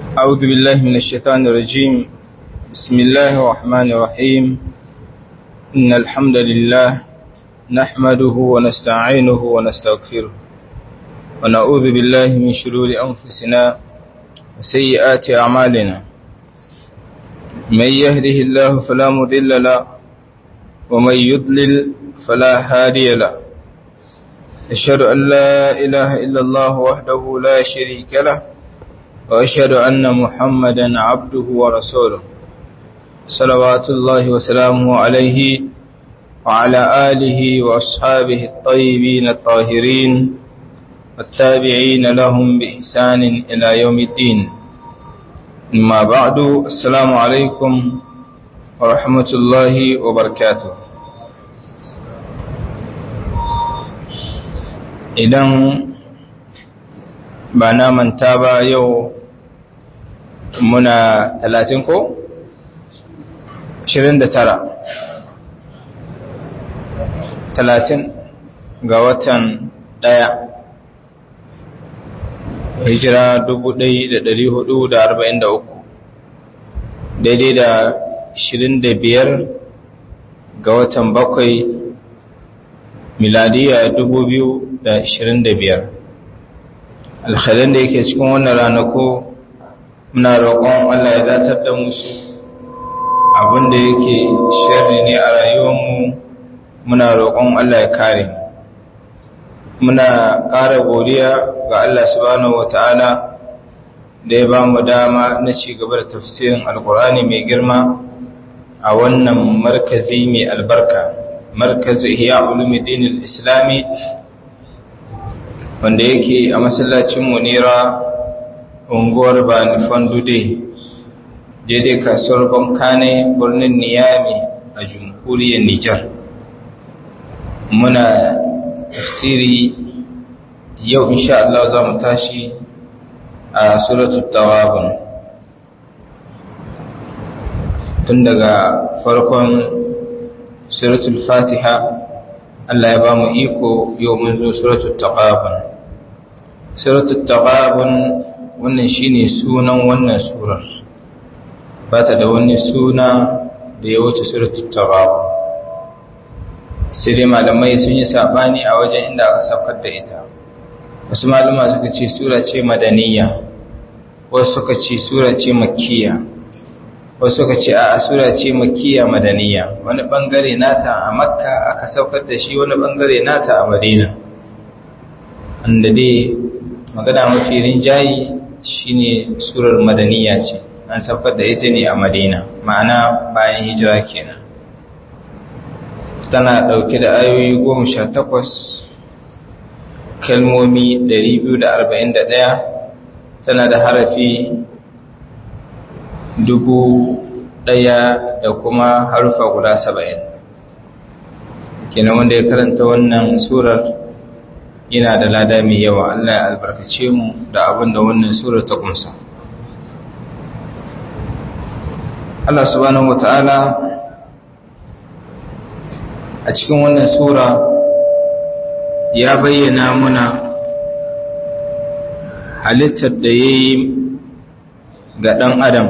أعوذ بالله من الشيطان الرجيم بسم الله الرحمن الرحيم إن الحمد لله نحمده ونستعينه ونستغفره ونعوذ بالله من شرور أنفسنا وسيئات أعمالنا من يهده الله فلا مضل له ومن يضلل فلا هادي له أشهد أن لا إله إلا الله وحده لا شريك له وأشهد أن محمدا عبده ورسوله صلوات الله وسلامه عليه وعلى آله وأصحابه الطيبين الطاهرين والتابعين لهم بإحسان إلى يوم الدين أما بعد السلام عليكم ورحمة الله وبركاته idan ba na manta ba yau muna talatin ko? da tara. talatin ga watan ɗaya hijira uku, daidai da biyar ga watan bakwai miladiya biyar. alhalin da yake cikin wannan ranako muna roƙon Allah ya datar da musu abinda yake sharri ne a rayuwarmu muna roƙon Allah ya kare muna ƙara godiya ga Allah subhanahu wata'ala da ya ba mu dama na ci gaba da tafsirin alkur'ani mai girma a wannan markazi mai albarka markazi ihya ulumuddin islami wanda yake a masallacin munira unguwar bani fandude daidai kasuwar bankane birnin niyami a jamhuriyar nijar muna tafsiri yau insha Allah za mu tashi a suratul tawabun tun daga farkon suratul fatiha Allah ya ba mu iko yau mun zo suratul taqabun suratul taqabun wannan shine sunan wannan surar ba ta da wani suna da ya wuce suratul taqabun sai dai malamai sun yi sabani a wajen inda aka saukar da ita wasu malama suka ce sura ce madaniya wasu suka ce sura ce makkiya wasu suka ce a sura ce makkiya madaniya wani bangare nata a makka aka saukar da shi wani bangare nata a madina wanda dai magana mafi rinjayi shine surar madaniya ce an saukar da ita ne a madina ma'ana bayan hijira kenan tana ɗauke da ayoyi goma sha takwas kalmomi ɗari biyu da arba'in da ɗaya tana da harafi dubu ɗaya da kuma harufa guda saba'in kenan wanda ya karanta wannan surar yana da lada mai yawa Allah ya albarkace mu da abin da wannan surar ta kunsa Allah subhanahu wa ta'ala a cikin wannan sura ya bayyana muna halittar da ya yi ga ɗan adam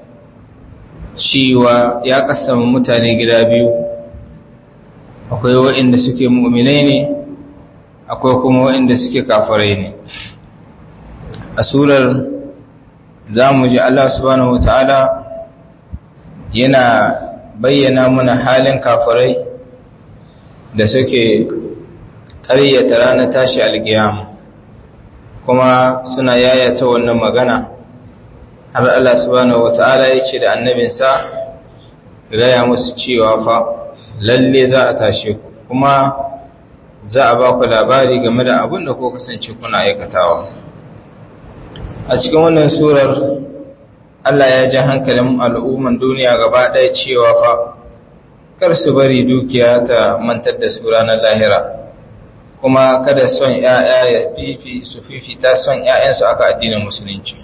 cewa ya kasama mutane gida biyu akwai waɗanda suke mu'minai ne akwai kuma waɗanda suke kafarai ne a surar za mu ji Allah subhanahu wata'ala yana bayyana muna halin kafarai da suke ƙaryata ranar tashi alƙiyama kuma suna yayata wannan magana har Allah subhanahu wata'ala ya ce da annabinsa gaya musu cewa fa lalle za a tashe ku kuma za a ba ku labari game da abin da ko kasance kuna aikatawa a cikin wannan surar Allah ya ji hankalin al'umman duniya gaba ɗaya cewa fa kar su bari dukiya ta mantar da su ranar lahira kuma kada son ‘ya'ya ya fifi su fifita son ‘ya'yansu aka addinin musulunci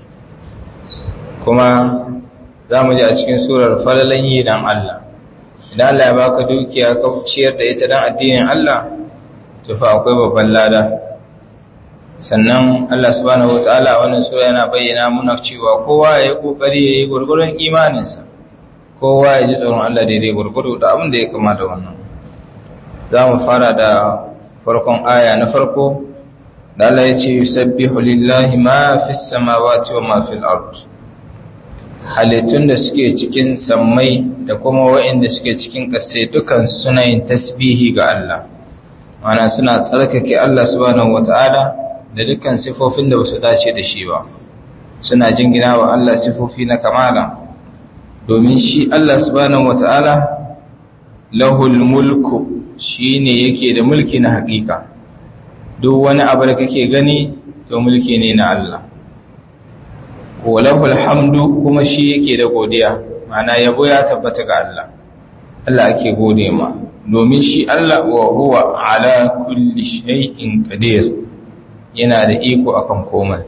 kuma za mu ji a cikin surar falalan yi don Allah idan Allah ya baka dukiya ka ciyar da ita don addinin Allah tufa akwai babban lada sannan Allah subhanahu wataala wannan sura yana bayyana muna cewa kowa ya yi kokari ya yi gurgurun imaninsa kowa ya ji tsoron Allah daidai gurguru da abin da ya kama da wannan za mu fara da farkon aya na farko da Allah ya ce yusabbihu lillahi ma fis samawati wa ma fil ard halittun da suke cikin sammai da kuma waɗanda suke cikin ƙasai dukan suna yin tasbihi ga Allah mana suna tsarkake Allah subhanahu wata'ala da dukkan sifofin da basu dace da shi ba suna jingina wa Allah sifofi na kamala domin shi Allah subhanahu wata'ala lahul mulku shine yake da mulki na hakika duk wani abu da kake gani to mulki ne na Allah walahul hamdu kuma shi yake da godiya mana yabo ya tabbata ga Allah Allah ake gode ma domin shi Allah wa huwa ala kulli shay'in qadir yana da iko akan komai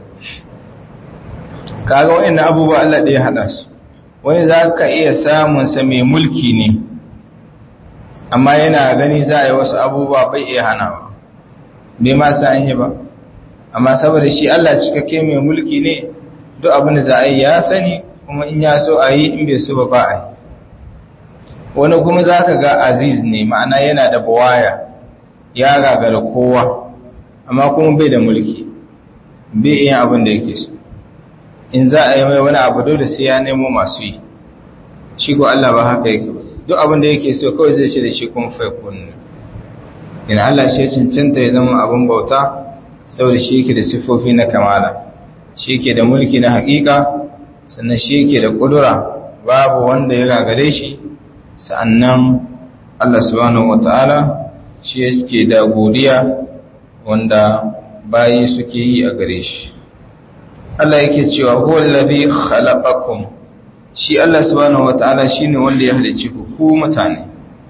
kaga wayannan abubuwa Allah da ya hada su wani zaka iya samun sa mai mulki ne amma yana gani za a yi wasu abubuwa bai iya hanawa bai ma sa an yi ba amma saboda shi Allah cikakke mai mulki ne duk abin da za a yi ya sani kuma in ya so a yi in bai so ba ba a yi wani kuma za ka ga aziz ne ma'ana yana da bawaya ya gagara kowa amma kuma bai da mulki bai iya abin da yake so in za a yi mai wani abu dole sai ya nemo masu yi shi ko Allah ba haka yake ba duk abin da yake so kawai zai shi da shi kun fai kunni in Allah shi cancanta ya zama abin bauta saboda shi yake da siffofi na kamala shi yake da mulki na hakika sannan shi yake da kudura babu wanda ya gagare shi sa'annan Allah subhanahu wataala shi yake da godiya wanda bayi suke yi a gare shi Allah yake cewa huwa allazi khalaqakum shi Allah subhanahu wataala shine wanda ya halicci ku ku mutane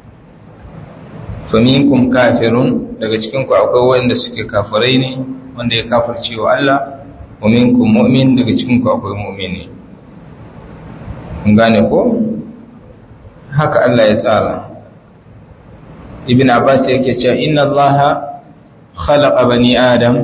faminkum kafirun daga cikin ku akwai wanda suke kafirai ne wanda ya kafirce wa Allah wa minkum mu'min daga cikin ku akwai mu'mini kun gane ko haka Allah ya tsara ibn abbas yake cewa inna allaha khalaqa bani adam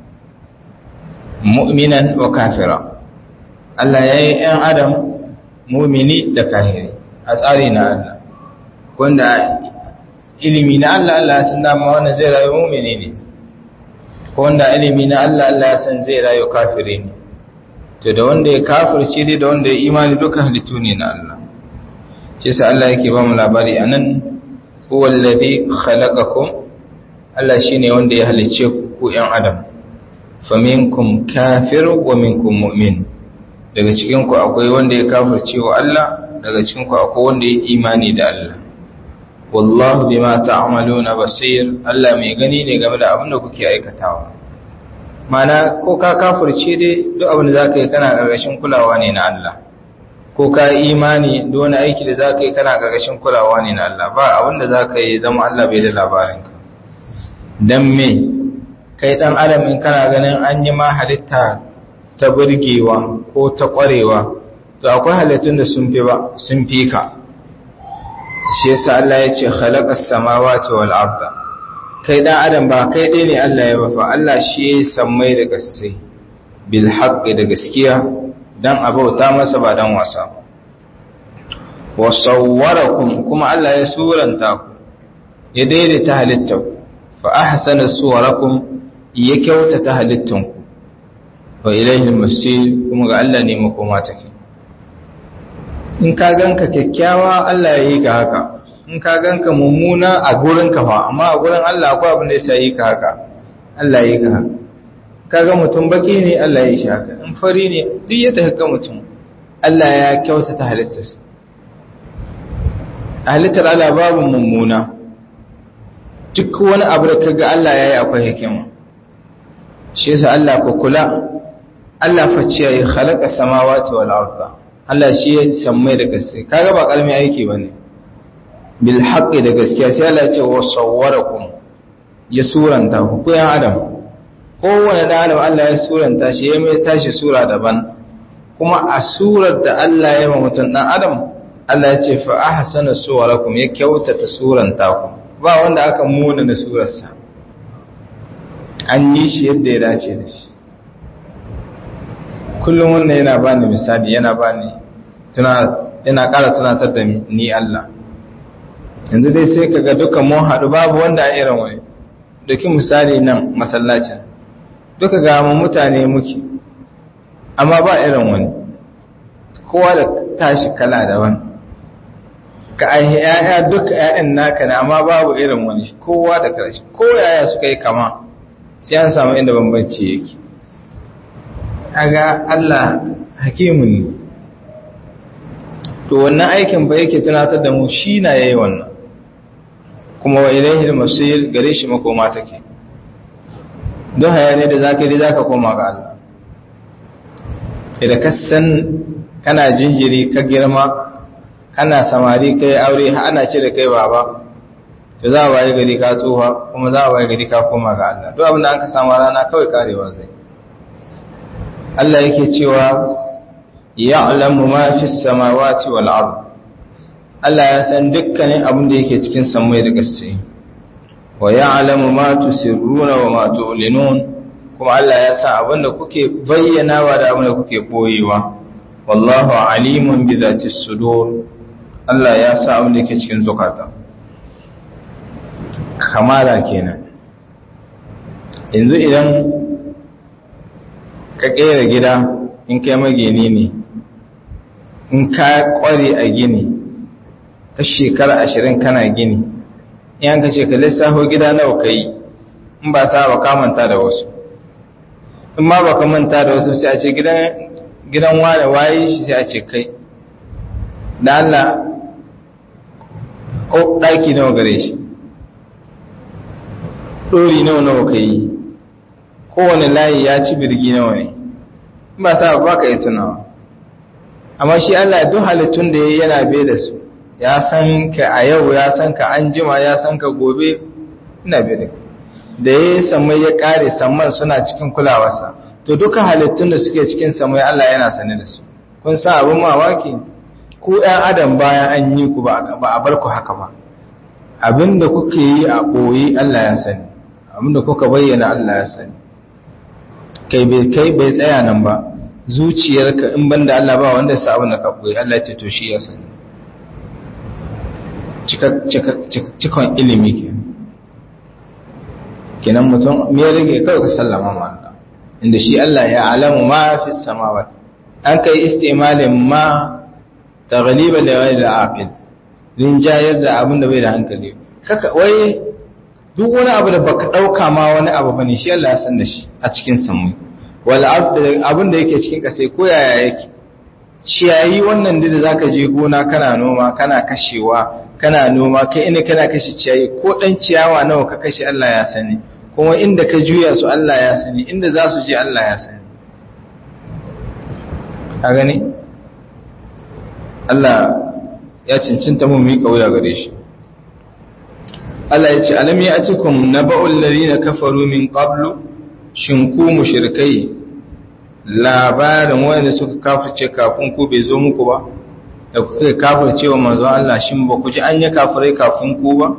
mu'minan wa kafira Allah yayi ɗan adam mu'mini da kafiri a tsari na Allah wanda ilimi na Allah Allah ya san dama wannan zai rayu mu'mini ne ko wanda ilimi na Allah Allah ya san zai rayu kafiri ne to da wanda ya kafirce dai da wanda ya imani duka halittu ne na Allah shi yasa Allah yake ba mu labari anan huwa alladhi khalaqakum Allah shine wanda ya halicce ku ku ƴan adam faminkum kafir wa minkum mu'min daga cikin ku akwai wanda ya kafirce wa Allah daga cikin ku akwai wanda ya imani da Allah wallahu bima ta'maluna basir Allah mai gani ne game da abin da kuke aikatawa mana ko ka kafirce dai duk abin da zaka yi kana gargashin kulawa ne na Allah ko ka imani duk wani aiki da zaka yi kana gargashin kulawa ne na Allah ba abin da zaka yi zama Allah bai da labarin ka dan me kai dan adam in kana ganin an yi ma halitta ta burgewa ko ta kwarewa to akwai halittun da sun fi ba sun fi ka shi yasa Allah ya ce khalaqas samawati wal arda kai dan adam ba kai dai ne Allah ya bafa Allah shi ya sammai da gaske bil haqqi da gaskiya dan abauta masa ba dan wasa wa sawwarakum kuma Allah ya suranta ku ya daidaita halittar fa ahsana suwarakum ya kyautata halittanku wa ilayhi al-masir kuma ga Allah ne makoma take in ka ganka kyakkyawa Allah ya yi ka haka in ka ganka mummuna a gurin ka fa amma a gurin Allah akwai abin da yasa yi ka haka Allah ya yi ka haka kaga mutum baki ne Allah ya yi shi haka in fari ne duk yadda kaga mutum Allah ya kyautata halittarsa halittar Allah babu mummuna duk wani abu da kaga Allah ya yi akwai hikima shi yasa Allah ku kula Allah facciya ya khalaqa samawati wal arda Allah shi ya sammai da gaske kaga ba kalmi aiki bane bil haqqi da gaskiya sai Allah ya ce wa sawwarakum ya suranta ku ku yan adam kowane dan adam Allah ya suranta shi ya mai tashi sura daban kuma a surar da Allah ya ma mutum dan adam Allah ya ce fa ahsana suwarakum ya kyautata suranta ku ba wanda aka muna da surarsa an yi shi yadda ya dace da shi kullum wannan yana ba ni misali yana ba ni yana ƙara tunatar da ni Allah yanzu dai sai ka ga duka mun haɗu babu wanda a irin wani duki misali nan masallacin duka ga mu mutane muke amma ba irin wani kowa da tashi kala daban ka aihe yaya duka yayan naka ne amma babu irin wani kowa da karshe ko yaya suka yi kama sai an samu inda bambanci yake aga Allah hakimun ne to wannan aikin ba yake tunatar da mu shi na yayi wannan kuma wa ilaihi al-masir gare shi makoma take don hayane da zaka yi zaka koma ga Allah idan ka san kana jinjiri ka girma kana samari kai aure ana ce da kai baba to za a waye gari ka tsoha kuma za a waye gari ka koma ga Allah duk abin da an ka samu rana kawai karewa zai Allah yake cewa ya'lamu ma fi samawati wal ard Allah ya san dukkanin abin da yake cikin samai da gaske wa ya'lamu ma tusirruna wa ma tu'linun kuma Allah ya san abin da kuke bayyanawa da abin da kuke boyewa wallahu alimun bi dhati sudur Allah ya san abin da yake cikin zukata kamala kenan yanzu idan ka kera gida in kai magini ne in ka kware a gini ka shekara ashirin kana gini in ka ce ka lissafo gida nawa ka yi in ba sa ba ka manta da wasu in ma ba ka manta da wasu sai a ce gidan wane waye shi sai a ce kai da Allah ko ɗaki nawa gare shi ɗori nawa nawa ka yi kowane layi ya ci birgi nawa ne in ba sa ba ka yi tunawa amma shi Allah duk halittun da ya yana bai da su ya san ka a yau ya san ka an jima ya san ka gobe ina bai da da ya yi samai ya kare samman suna cikin kulawarsa to duka halittun da suke cikin samai Allah yana sane da su kun san abin mamaki ku ɗan adam bayan an yi ku ba a bar ku haka ba abin da kuke yi a ɓoye Allah ya sani abin da kuka bayyana Allah ya sani kai bai kai bai tsaya nan ba zuciyarka in banda Allah ba wanda sa abin da ka ɓoye Allah ce to shi ya sani cikon ilimi ke kenan mutum me rage kawai ka sallama ma Allah inda shi Allah ya alamu ma fi samawat an kai istimalin ma taghliba da wani da aqil rinjayar da abin da bai da hankali kaka wai duk wani abu da baka dauka ma wani abu bane shi Allah ya san da shi a cikin samu wal abin da yake cikin kasai ko yaya yake ciyayi wannan da zaka je gona kana noma kana kashewa kana noma kai ina kana kashe ciyayi ko dan ciyawa nawa ka kashe Allah ya sani kuma inda ka juya su Allah ya sani inda za su je Allah ya sani a gani Allah ya cincinta mu mi kauya gare shi Allah ya ce alam ya atikum naba'ul ladina kafaru min qablu shin ku mushrikai labarin wanda suka kafirce kafin ku bai zo muku ba da kuka kafirce wa manzo Allah shin ba ku ji an yi kafirai kafin ku ba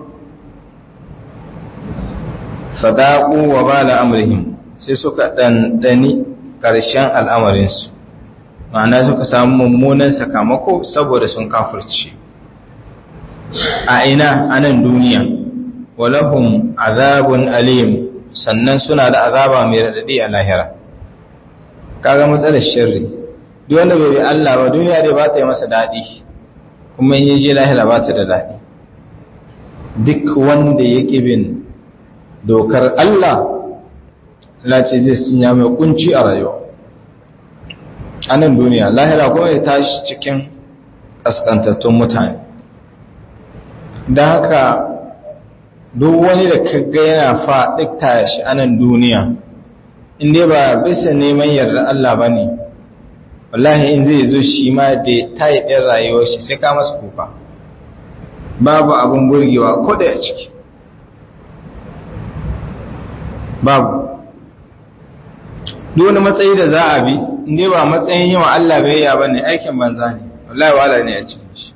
sadaqu wa bala amrihim sai suka dandani karshen al'amarin su ma'ana suka samu mummunan sakamako saboda sun kafirce a ina anan duniya walahum azabun alim sannan suna da azaba mai radadi a lahira kaga matsalar shirri duk wanda bai bi Allah ba duniya dai ba ta yi masa dadi kuma in yaje lahira ba ta da dadi duk wanda ya bin dokar Allah lace zai sinya mai kunci a rayuwa a nan duniya lahira kuma ya tashi cikin kaskantattun mutane don haka duk wani da kaga yana faɗi tashi a nan duniya inda ba bisa neman yarda Allah ba ne wallahi in zai zo shi ma da ta yi ɗin rayuwar shi sai ka masa kuka babu abin burgewa ko da ya ciki babu duk wani matsayi da za a bi inda ba matsayin yi wa Allah bayya ba ne aikin banza ne wallahi wala ne a cikin shi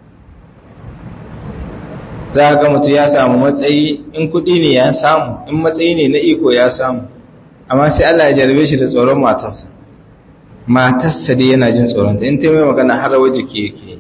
za ga mutu ya samu matsayi in kudi ne ya samu in matsayi ne na iko ya samu amma sai Allah ya jarabe shi da tsoron matarsa matarsa dai yana jin tsoronta in ta mai magana har rawa jiki yake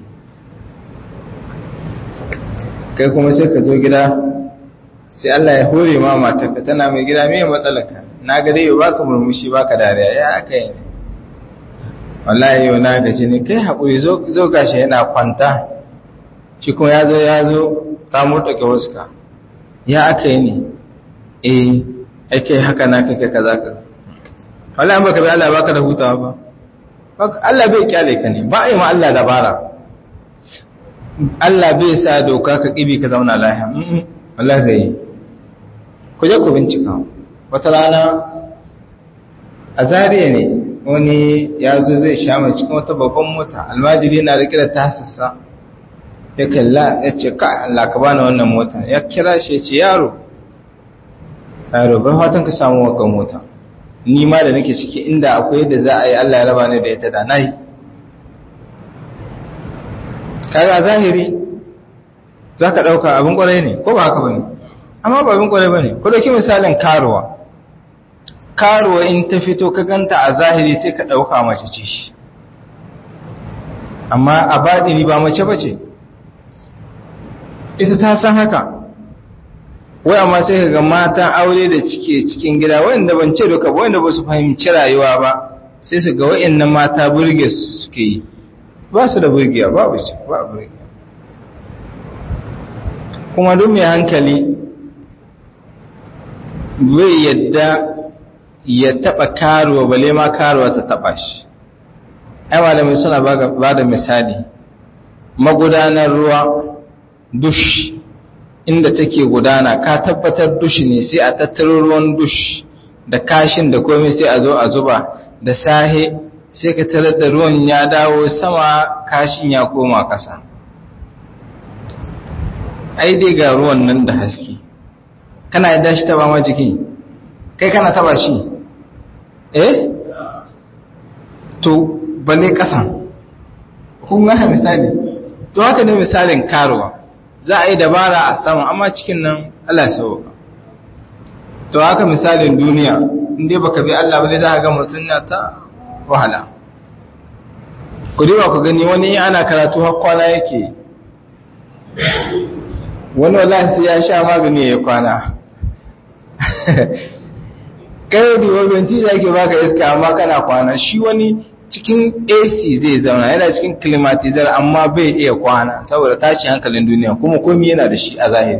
kai kuma sai ka zo gida sai Allah ya hore ma matarka tana mai gida mai matsalaka na ga dai baka murmushi baka dariya ya aka yi ne wallahi yau na gaji ne kai haƙuri zo gashi yana kwanta shi kuma ya zo ya zo ta murtake waska ya aka yi ne eh ake haka na kake kaza kaza wallahi baka bi Allah baka da hutawa ba Allah bai kyale ka ne ba a yi ma Allah dabara Allah bai sa doka ka kibi ka zauna lahiya wallahi bai ku je ku bincika wata rana a zariya ne wani ya zo zai sha mai cikin wata babban mota almajiri na rike da tasassa ya kalla ya ce ka Allah ka bani wannan mota ya kira shi ya ce yaro yaro bai fatan ka samu waka mota ni ma da nake ciki inda akwai yadda za a yi Allah ya raba ni da ita da nayi kaga zahiri za ka ɗauka abin ƙwarai ne ko ba haka ba ne amma ba abin ƙwarai ba ne ko dauki misalin karuwa karuwa in ta fito ka ganta a zahiri sai ka ɗauka mace ce shi amma a baɗini ba mace ba ce ita ta san haka wai amma sai ka ga matan aure da cike cikin gida wanda ban ce duka ba wanda ba su fahimci rayuwa ba sai su ga wa'annan mata burge suke yi ba su da burgiya babu shi ba burgiya kuma duk mai hankali bai yadda ya taba karuwa bale ma karuwa ta taba shi ai malamai suna ba da misali magudanar ruwa dush inda take gudana ka tabbatar dush ne sai a tattaro ruwan dush da kashin da komai sai a zo a zuba da sahe sai ka tarar da ruwan ya dawo sama kashin ya koma ƙasa ai dai ga ruwan nan da haske kana yadda shi taba ma jiki kai kana taba shi eh to balle ƙasan kun gana misali to haka ne misalin karuwa za a yi dabara a sama amma cikin nan Allah sauka to haka misalin duniya inda baka bi Allah ba za ka ga mutum na ta wahala ku diba ku gani wani ana karatu har kwana yake wani wallahi sai ya sha magani ya kwana kai da wajen tija yake baka iska amma kana kwana shi wani cikin AC zai zauna yana cikin climatizer amma bai iya kwana saboda tashi hankalin duniya kuma komai yana da shi a zahiri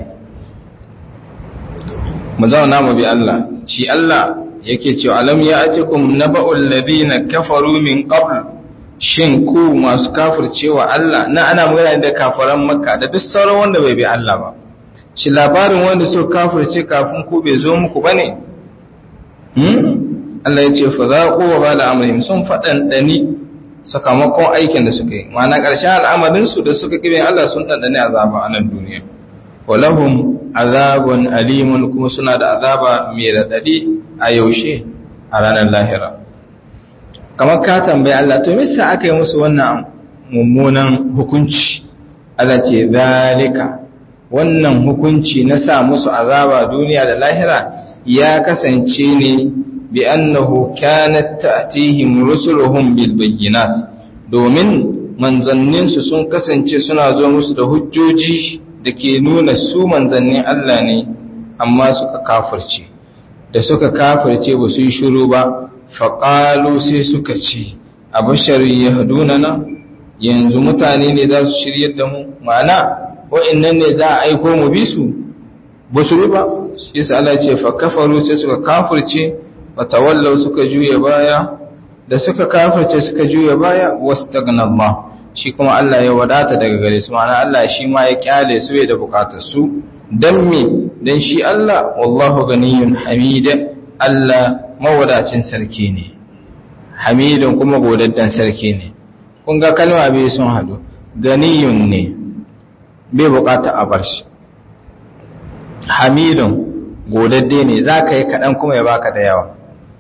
mu zauna mu bi Allah shi Allah yake cewa alam ya atikum naba'ul ladina kafaru min qabl shin ku masu kafircewa Allah na ana magana da kafaran makka da duk sauran wanda bai bi Allah ba shi labarin wanda suka kafirce kafin ku bai zo muku bane hmm Allah ya ce fa zaqu wa bala amrihim sun fadan dani sakamakon aikin da suka yi ma'ana ƙarshen al'amarin su da suka kibe Allah sun dandane azaba a nan duniya walahum azabun alimun kuma suna da azaba mai radadi a yaushe a ranar lahira kamar ka tambayi Allah to misa aka yi musu wannan mummunan hukunci Allah ce zalika wannan hukunci na sa musu azaba duniya da lahira ya kasance ne bi annahu kanat ta'tihim rusuluhum bil bayyinat domin manzanninsu sun kasance suna zo musu da hujjoji da ke nuna su manzannin Allah ne amma suka kafirce da suka kafirce ba su yi shiru ba faƙalu sai suka ce a bashari ya na yanzu mutane ne za su shiryar da mu ma'ana wa'innan ne za a aiko mu bi su ba su ba shi sa Allah ce fa kafaru sai suka kafirce wa tawallau suka juya baya da suka kafirce suka juya baya wastagna Allah shi kuma Allah ya wadata daga gare su ma'ana Allah shi ma ya kyale su da bukatar su dan me dan shi Allah wallahu ganiyun hamida Allah mawadacin sarki ne hamidun kuma godaddan sarki ne kun ga kalma bai sun hadu ganiyun ne bai bukata a bar shi hamidun godadde ne za ka yi kaɗan kuma ya baka da yawa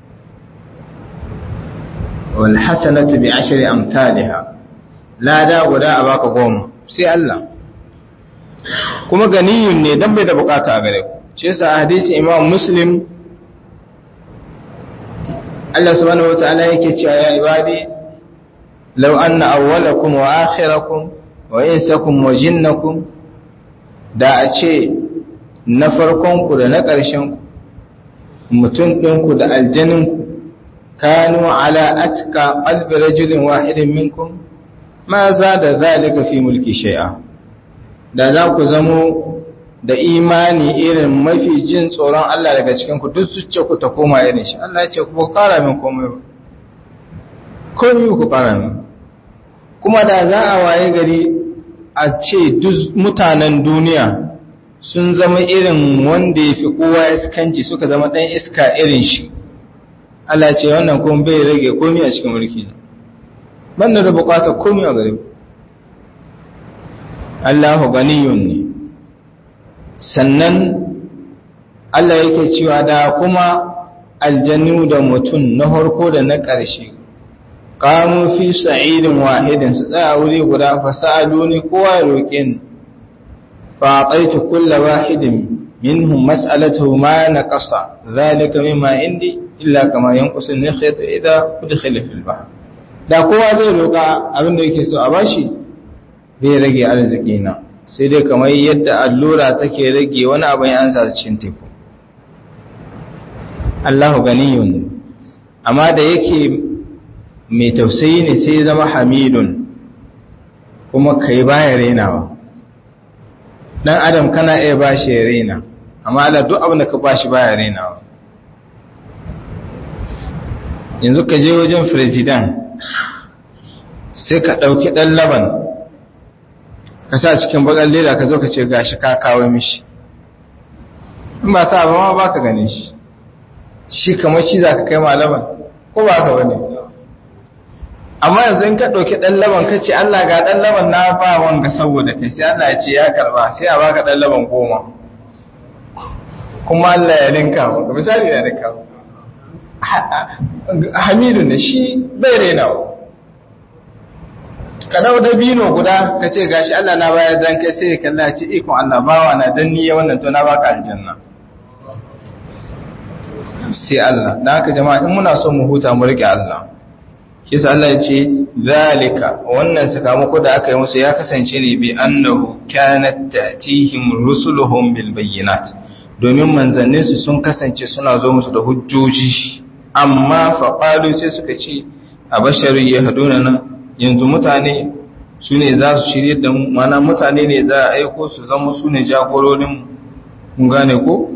wal hasanatu bi ashri amsalha lada guda a baka goma sai Allah kuma ganiyun ne dan bai da bukata a gare ku shi yasa hadisi Imam Muslim Allah subhanahu wataala yake cewa ya ibadi law anna awwalakum wa akhirakum wa insakum wa jinnakum da a ce na farkon ku da na ƙarshen ku mutum ɗinku da aljaninku kanu ala atka qalbi rajulin wahidin minkum ma za da zalika fi mulki shay'a da za ku zamo da imani irin mafi jin tsoron Allah daga cikin ku duk zuciya ku ta koma irin shi Allah ya ce ku kara min komai ba komai ku kara min kuma da za a waye gari a ce duk mutanen duniya sun zama irin wanda ya fi kowa iskanci suka zama ɗan iska irin shi Allah ce wannan kuma bai rage komai a cikin mulki na banda da bukatar komai a gare Allahu ganiyun ne sannan Allah yake cewa da kuma aljannu da mutum na harko da na ƙarshe kamun fi sa'idin wahidin su tsaya wuri guda fasa'alu ne kowa ya roƙe ni fa qaitu kullu wahidin minhum mas'alatuhu ma naqasa zalika mimma indi illa kama yanqusu an-nakhyatu idha udkhila fil bahr da kowa zai roƙa abin da yake so a bashi bai rage arziki na sai dai kamar yadda allura take rage wani abin an sa cikin teku Allahu ganiyun amma da yake mai tausayi ne sai zama hamidun kuma kai baya renawa dan adam kana iya bashi ya rena amma Allah duk abin da ka bashi baya renawa yanzu ka je wajen president sai ka ɗauki ɗan laban ka sa cikin bakar leda ka zo ka ce gashi ka kawo mishi in ba sa ba ba ka gane shi shi kamar shi za ka kai ma laban ko ba ka wani amma yanzu in ka ɗauki ɗan laban ka ce Allah ga ɗan laban na ba wanga saboda kai sai Allah ya ce ya karba sai a baka ɗan laban goma kuma Allah ya linka maka misali na linka hamidu ne shi bai renawa ka dau dabino guda ka ce gashi Allah na bayar dan kai sai ka Allah ce ikon Allah bawa na dan niyya wannan to na baka aljanna sai Allah dan haka jama'a in muna son mu huta mu rike Allah kisa Allah ya ce zalika wannan sakamako da aka yi musu ya kasance ne bi annahu kanat ta'tihim rusuluhum bil bayyinat domin manzannin su sun kasance suna zo musu da hujjoji amma fa qalu sai suka ce abasharu yahduna na yanzu mutane su ne za su shirye da mu mana mutane ne za a aiko su zama su ne jagororin mun gane ko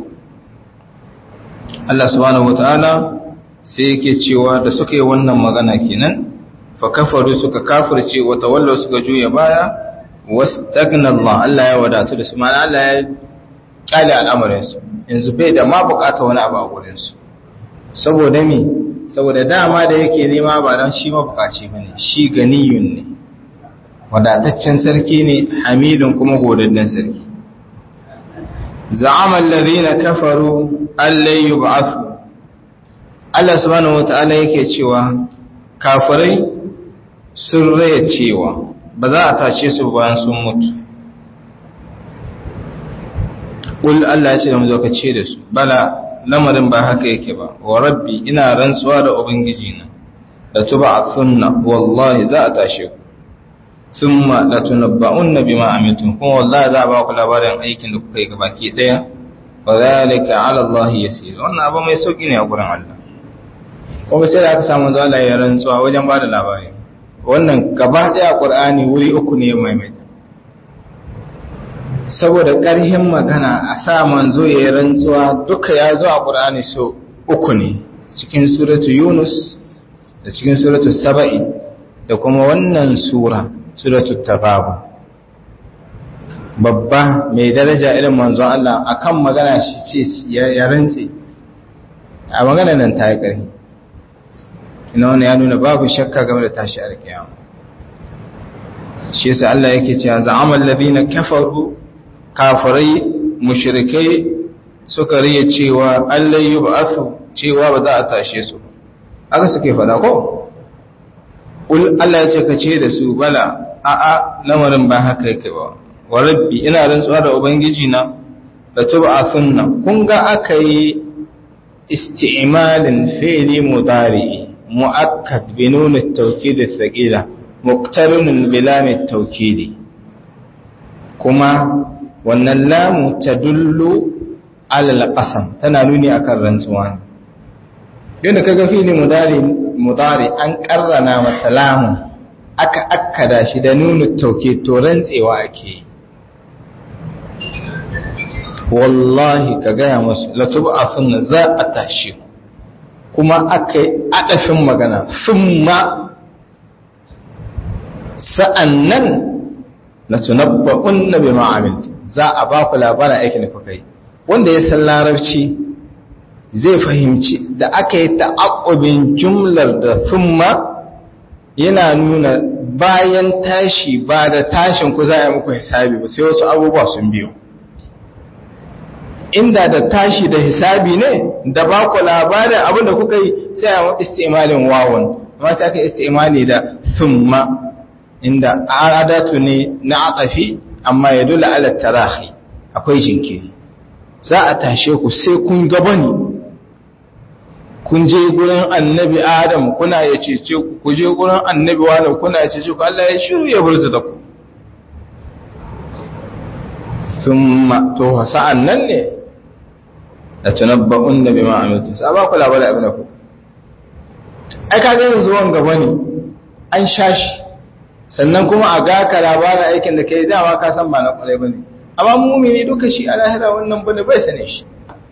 Allah subhanahu wataala sai yake cewa da suka yi wannan magana kenan fa kafaru suka kafirce wa tawallu suka juya baya wastagna Allah Allah ya wadatu da su mana Allah ya kyale al'amarin su yanzu bai da ma bukata wani abu a gurin su saboda me saboda dama da yake nema ba don shi mabukaci ba ne shi ganiyun ne wadataccen sarki ne hamidun kuma godadden sarki za'amal ladina kafaru allai yub'athu Allah subhanahu wata'ala yake cewa kafirai sun raya cewa ba za a tashe su bayan sun mutu Ƙul Allah ya ce da mu zo ka ce da su bala lamarin ba haka yake ba wa rabbi ina rantsuwa da ubangiji na da tuba a sunna wallahi za a tashe ku thumma la tunabba'unna bima amiltum kuma wallahi za a ba ku labarin aikin da kuka yi gabaki daya wa zalika 'ala Allah yasir wannan abu mai sauki ne a gurin Allah kuma sai da aka samu zalla ya rantsuwa wajen ba da labari wannan gaba daya Qur'ani wuri uku ne mai mai saboda ƙarhin magana a sa manzo ya yi rantsuwa duka ya zo a ƙur'ani so uku ne cikin suratu yunus da cikin suratu saba'i da kuma wannan sura suratu tababu babba mai daraja irin manzon Allah akan magana shi ce ya rantse a magana nan ta yi ƙarfi ina wani ya nuna babu shakka game da tashi a rikiyama shi yasa Allah yake cewa za'amal ladina kafaru kafirai mushrikai suka riya cewa Allah yi ba'athu cewa ba za a tashe su aka suke fada ko ul Allah ya ce ka ce da su bala a a lamarin ba haka yake ba wa rabbi ina rantsuwa da ubangiji na da tub'athunna kun ga aka yi isti'malin fi'li mudari mu'akkad bi nun at-tawkid ath-thaqila muqtarinun bi lam at-tawkid kuma wannan lamu tadullu ala al-qasam tana nuni akan rantsuwa yadda kaga fi'li mudari mudari an karrana masa lamun aka akkada shi da nunu tauke to rantsewa ake wallahi ka gaya musu latub'athunna za a tashi kuma aka yi adafin magana thumma sa'annan latunabba'unna bima amiltu za a ba ku labarin aikin da kuka yi wanda ya san larabci zai fahimci da aka yi ta'aqqubin jumlar da thumma yana nuna bayan tashi ba da tashin ku za a yi muku hisabi ba sai wasu abubuwa sun biyo inda da tashi da hisabi ne da ba ku labarin abin da kuka yi sai a istimalin wawon amma sai aka istimali da thumma inda adatu ne na atafi amma ya dula ala tarahi akwai jinkiri za a tashe ku sai kun gaba ne kun je gurin annabi adam kuna ya cece ku ku je gurin annabi wani kuna ya cece ku Allah ya shiru ya burzu da ku thumma to sa'an nan ne la tunabba'un bima amiltu sa ba ku labarin abin da ku ai ka ga yanzu wan gaba ne an shashi sannan kuma a ga ka labarin aikin da kai dama ka san ba na kwarai bane amma mumini duka shi a lahira wannan bane bai sane shi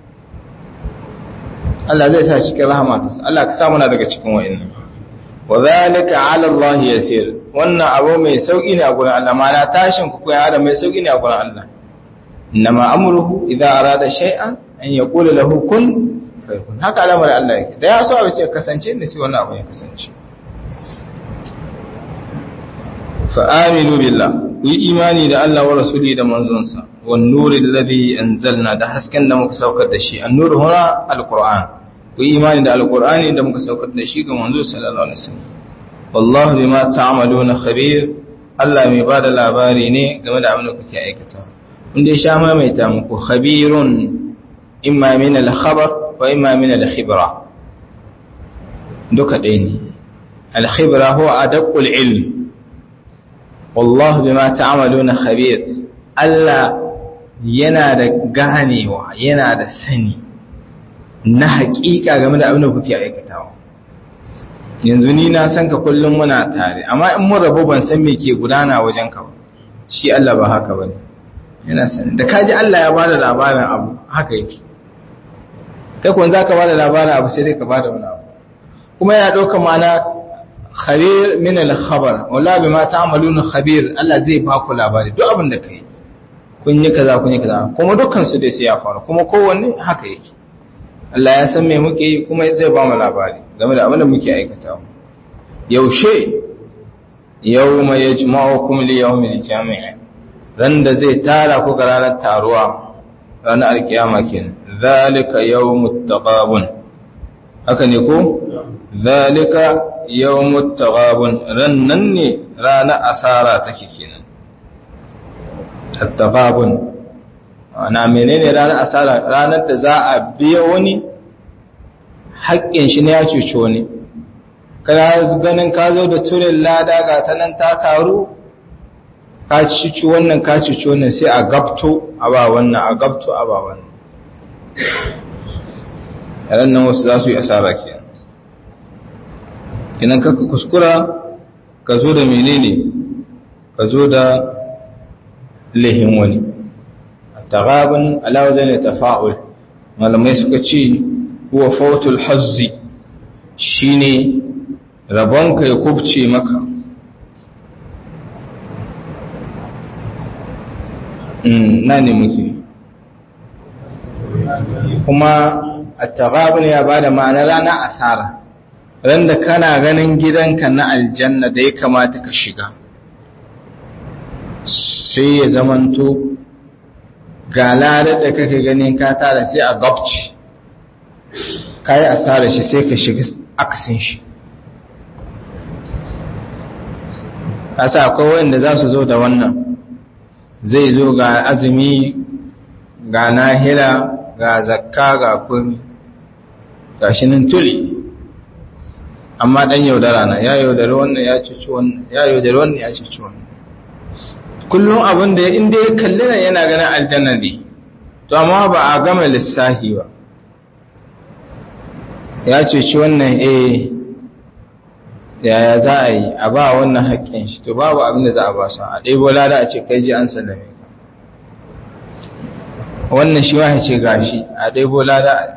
Allah zai sa cikin rahmatarsa Allah ka samu na daga cikin wa'annan wa zalika 'ala Allah yasir wannan abu mai sauki ne a gurin Allah mana tashin ku ko ya mai sauki ne a gurin Allah innama amruhu idza arada shay'an an yaqula lahu kun fayakun haka al'amarin Allah yake da ya so abu sai kasance ne sai wannan abu ya kasance fa aminu billah ku yi imani da Allah wa rasuli da manzonsa wan nuri alladhi anzalna da hasken da muka saukar da shi an-nur huna al-qur'an ku yi imani da alkur'ani da muka saukar da shi ga manzo sallallahu alaihi wasallam wallahu bima ta'maluna khabir Allah mai bada labari ne game da abin da kuke aikata inda ya sha maimaita muku khabirun imma min al-khabar wa imma min al-khibra duka ɗaya ne al-khibra huwa adaqul ilm wallahu bima ta'maluna khabir Allah yana da ganewa yana da sani na haƙiƙa game da abin da kuke aikatawa yanzu ni na san ka kullum muna tare amma in mun rabu ban san me ke gudana wajen ka ba shi Allah ba haka bane yana sani da kaji Allah ya bada labarin abu haka yake kai kun zaka bada labarin abu sai dai ka bada wani abu kuma yana ɗaukar ma'ana khabir min al-khabar wala bima ta'maluna khabir Allah zai ba ku labari duk abin da kai kun yi kaza kun yi kaza kuma dukkan su dai sai ya faru kuma kowanne haka yake Allah ya san me muke yi kuma zai ba mu labari game da abin da muke aikata yaushe yawma yajma'ukum li yawmil jami' ran da zai tara ku ga ranar taruwa ranar alkiyama kenan zalika yawmut taqabun haka ne ko zalika yawmut taqabun ran nan ne ranar asara take kenan at-taqabun ana menene ranar asara ranar da za a biya wani haƙƙin shi ne ya cuci wani kana ganin ka zo da turin lada ga ta nan ta taru ka cuci wannan ka cuci wannan sai a gabto a ba wannan a gabto a ba wannan yaran nan wasu za su yi asara ke kinan kaka kuskura ka zo da menene ka zo da lihin wani tagabin alawazai ne tafa'ul malamai suka ce huwa fautul hazzi shine rabonka ya kubce maka na ne muke kuma a tagabin ya ba da ma'ana rana asara ran da kana ganin gidanka na aljanna da ya kamata ka shiga sai ya zamanto ga ladar da kake ganin ka tara sai a gabci ka yi asara shi sai ka shiga akasin shi kasa akwai wanda za su zo da wannan zai zo ga azumi ga nahila ga zakka ga kumi gashi nan tuli amma dan yaudara na ya yaudari wannan ya cuci wannan ya yaudari wannan ya cuci wannan kullum abin da inda ya kalli nan yana ganin aljanna ne to amma ba a gama lissafi ba ya cuci wannan eh yaya za a yi a ba wannan haƙƙin shi to babu abin da za a ba su a ɗaya lada a ce kai ji an sallame ka wannan shi ma ce gashi a ɗaya lada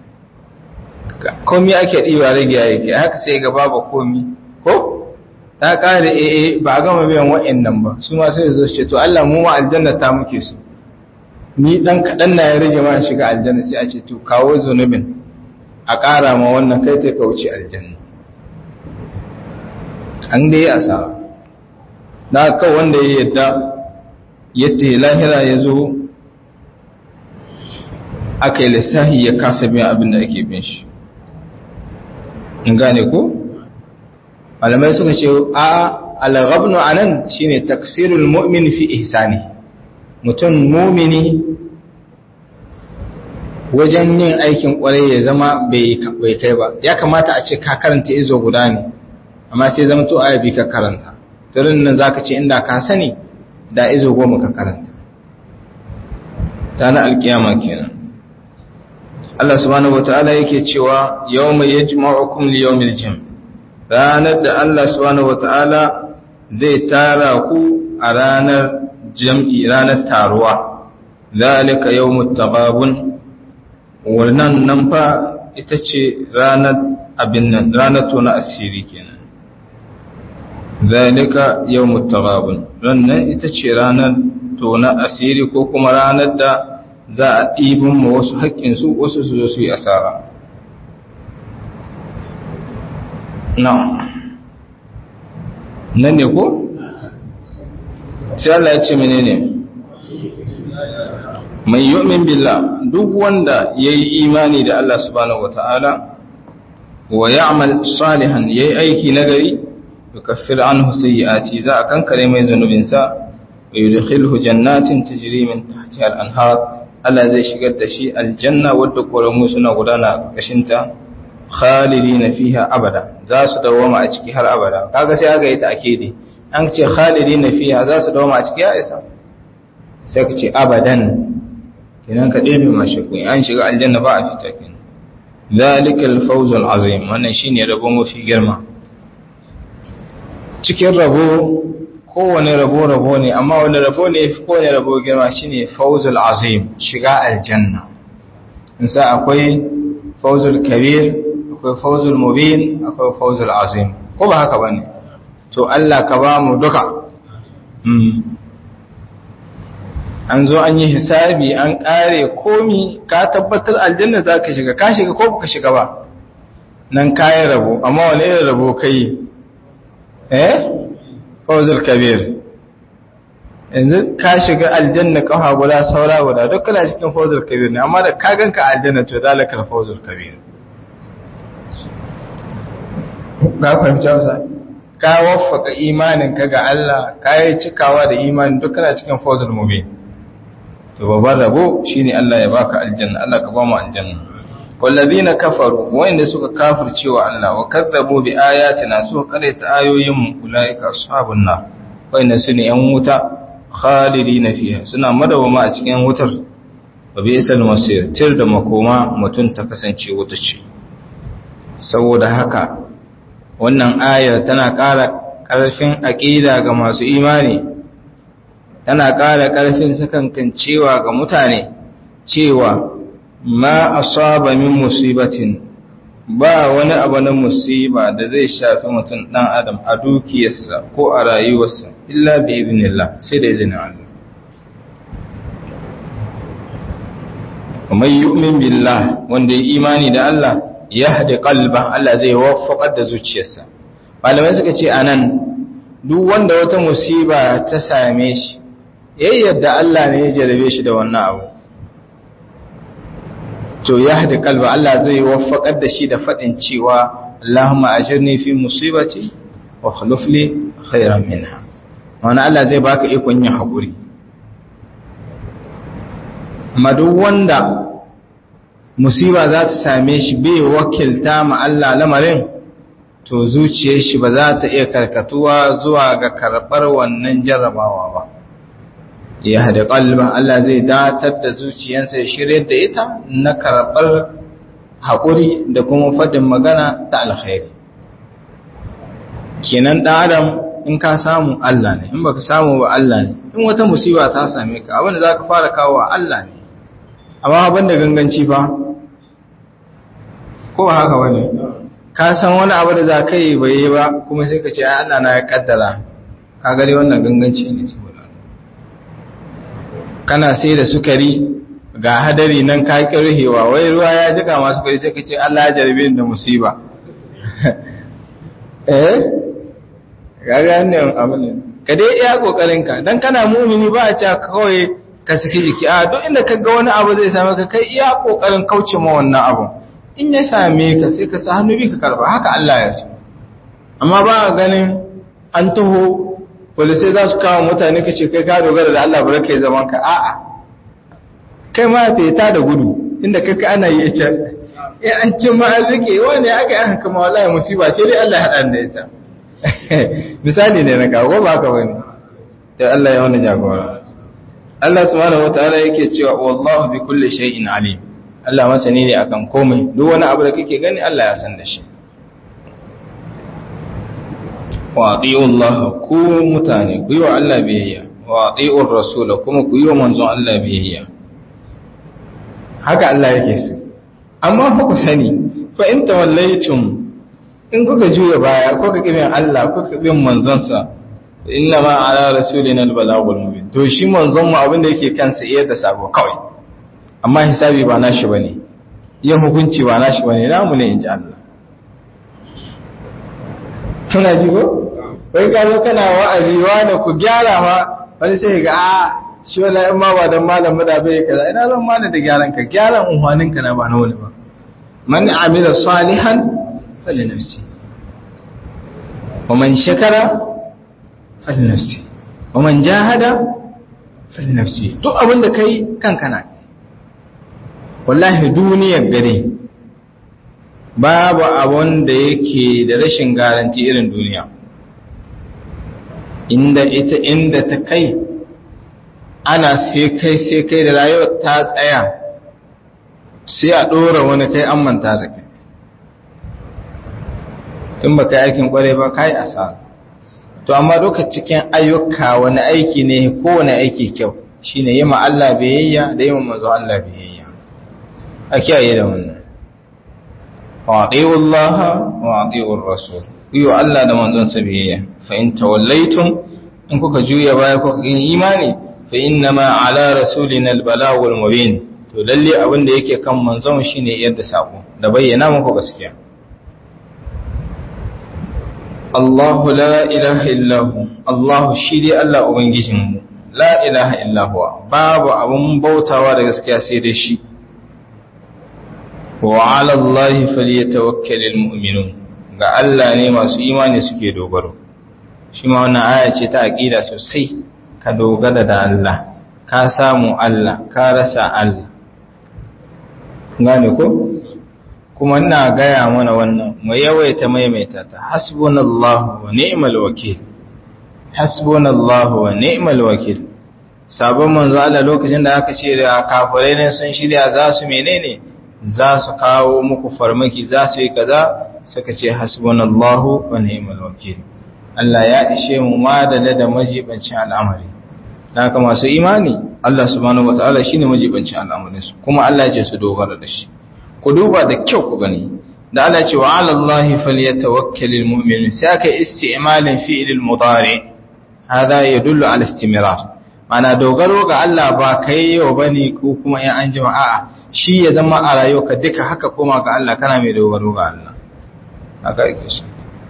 komi ake ɗiwa rage ya yake haka sai ga babu komi ko ta ƙare ee ba a gama biyan wa'annan ba su ma sai zo ce to Allah mu ma aljanna ta muke su ni dan kaɗan na ya rage ma shiga aljanna sai a ce to kawo zunubin a ƙara ma wannan kai ta kauce aljanna an dai asara na kawai wanda ya yadda yadda lahira ya zo aka yi lissahi ya kasa biyan abin da ake bin shi in gane ko malamai suka ce a al-ghabnu anan shine taksirul mu'min fi ihsani mutum mumini wajen yin aikin kwarai ya zama bai kai ba ya kamata a ce ka karanta izo guda ne amma sai zama to aya bi ka karanta turin nan zaka ce inda ka sani da izo goma ka karanta ta na alkiyama kenan Allah subhanahu wataala yake cewa yawma yajma'ukum li yawmil jam ranar da Allah subhanahu wataala zai tara ku a ranar jam'i ranar taruwa zalika yawmut taghabun wannan nan fa ita ce ranar abin nan ranar tona asiri kenan zalika yawmut taghabun rannan ita ce ranar tona asiri ko kuma ranar da za a ɗibin ma wasu haƙƙinsu wasu su zo su yi asara na nan ne ko? sai Allah ya ce menene mai yu'min billah duk wanda ya yi imani da Allah subhanahu wata'ala wa ya'mal salihan ya yi aiki nagari yukaffir anhu sayyi'ati za a kankare mai zunubinsa wa yudkhilhu jannatin tajri min tahtiha al-anhar Allah zai shigar da shi aljanna wadda koramu suna gudana kashinta khalidina fiha abada za su dawoma a ciki har abada kaga sai aka yi ta akidi an ce khalidina fiha za su dawoma a ciki ya isa sai ka ce abadan kenan ka ɗebe mashi kun an shiga aljanna ba a fita kenan zalika al-fawz al-azim wannan shine rabo mafi girma cikin rabo kowane rabo-rabo ne amma wani rabo ne fi kowane rabo girma shine fauzul azim shiga aljanna insa akwai fauzul kabir akwai fauzul mubin akwai fauzul azim ko ba haka bane to Allah ka ba mu duka an zo an yi hisabi an kare komi ka tabbatar aljanna za ka shiga ka shiga ko ka shiga ba nan kayan rabo amma wani irin rabo kai eh fawzul kabir yanzu ka shiga aljanna kafa guda saura guda duk kana cikin fawzul kabir ne amma da ka ganka aljanna to zalika fawzul kabir ga fahimci wasa ka waffaka imanin ka ga Allah ka yi cikawa da imanin duk kana cikin fawzul mubin to babban rabo shine Allah ya baka aljanna Allah ka ba mu aljanna wallazina kafaru wanda suka kafircewa Allah wa kazzabu bi ayatina suka karanta ayoyin mu ulaika ashabun nar wanda sune yan wuta khalidina fiha suna madawama a cikin wutar wa bi'sal masir tir da makoma mutun ta kasance wuta ce saboda haka wannan ayar tana ƙara ƙarfin aqida ga masu imani tana ƙara ƙarfin sakankancewa ga mutane cewa ma asaba min musibatin ba wani abu na musiba da zai shafi mutum dan adam a dukiyarsa ko a rayuwarsa illa bi idnillah sai da izinin Allah man yu'min billah wanda ya imani da Allah yahdi qalba Allah zai waffaqar da zuciyarsa malamai suka ce anan duk wanda wata musiba ta same shi yayyada Allah ne ya jarabe shi da wannan abu to ya hada kalba Allah zai waffaqar da shi da fadin cewa Allahumma ajirni fi musibati wa khuluf li khairan minha wannan Allah zai baka ikon yin hakuri amma duk wanda musiba za ta same shi bai wakilta ma Allah lamarin to zuciyar shi ba za ta iya karkatuwa zuwa ga karɓar wannan jarrabawa ba ya hada ƙalba Allah zai datar da zuciyarsa ya shirya da ita na karɓar haƙuri da kuma faɗin magana ta alkhairi kenan ɗan adam in ka samu Allah ne in baka samu ba Allah ne in wata musiba ta same ka abin da za ka fara kawo Allah ne amma abin da ganganci fa ko ba haka wani ka san wani abu da za ka yi bai yi ba kuma sai ka ce ai Allah na ya kaddara ka gare wannan ganganci ne saboda kana sai da sukari ga hadari nan ka kirhewa wai ruwa ya jika masu sukari sai ka ce Allah ya jarbe da musiba eh ga ga ne abin ka dai iya kokarin ka dan kana mumini ba a ce kawai ka saki jiki a duk inda ka ga wani abu zai same ka kai iya kokarin kauce ma wannan abu in ya same ka sai ka sa hannu bi ka karba haka Allah ya so amma ba a ganin an taho polisai za su kawo mutane ka ce kai ka dogara da Allah bari kai zaman ka a'a kai ma fita da gudu inda kai ana yi ita in an cin ma arziki wani aka yi haka ma wallahi musiba ce dai Allah ya haɗa da ita misali ne na kawo ba ka wani da Allah ya wani jagora Allah subhanahu wataala yake cewa wallahu bi kulli shay'in alim Allah masani ne akan komai duk wani abu da kake gani Allah ya san da shi wa ati'u Allah ku mutane ku yi wa Allah biyayya wa ati'u rasul kuma ku yi wa manzon Allah biyayya haka Allah yake so amma fa ku sani fa in tawallaytum in kuka juya baya kuka kibin Allah kuka kibin manzon sa inna ma ala rasulina albalagul mubin to shi manzon mu abin da yake kansa iya da sabo kawai amma hisabi ba nashi bane yin hukunci ba nashi bane namu ne inji Allah kana ji ko wai ka zo kana wa'azi wa da ku gyara ma wani sai ga a shi wala in ma ba dan malam da bai kaza ina zan malam da gyaran ka gyaran unhwanin ka na ba na wani ba man amila salihan fali nafsi wa man shakara fali nafsi wa man jahada fali nafsi duk abin da kai kanka na wallahi duniyar gare babu abun da yake da rashin garanti irin duniya inda ita inda ta kai ana sai kai sai kai da rayuwar ta tsaya sai a ɗora wani kai an manta da kai in ba kai aikin ƙware ba kai asara to amma duka cikin ayyuka wani aiki ne kowane aiki kyau shine yi ma Allah biyayya da yi ma manzo Allah biyayya a kiyaye da wannan واطيعوا الله واطيعوا الرسول kuyo Allah da manzonsa biyayya fa in tawallaytum in kuka juya baya kuka yin imani fa innama ala rasulina albalagul mubin to lalle abin da yake kan manzon shine yadda sako da bayyana muku gaskiya Allahu la ilaha illa hu Allah shi dai Allah ubangijinmu la ilaha illa huwa babu abun bautawa da gaskiya sai dai shi wa ala Allah falyatawakkalul mu'minun ga Allah ne masu imani suke dogaro shi ma wannan aya ce ta aqida sosai ka dogara da Allah ka samu Allah ka rasa Allah gane ko kuma ina gaya mana wannan mu yawaita maimaita ta hasbunallahu wa ni'mal wakil hasbunallahu wa ni'mal wakil sabon manzo Allah lokacin da aka ce da kafirai ne sun shirya za su menene za su kawo muku farmaki za su yi kaza suka ce hasbunallahu wa ni'mal wakil Allah ya ishe mu madala da majibancin al'amari dan haka masu imani Allah subhanahu wataala shine majibancin al'amarin su kuma Allah ya ce su dogara da shi ku duba da kyau ku gani da Allah ce wa 'ala Allahi falyatawakkalul mu'minun sai aka isti'malin fi'il mudari hada yadullu 'ala istimrar mana dogaro ga Allah ba kai yau bane ko kuma in an jima a'a shi ya zama a rayuwarka duka haka koma ga Allah kana mai dogaro ga Allah haka yake shi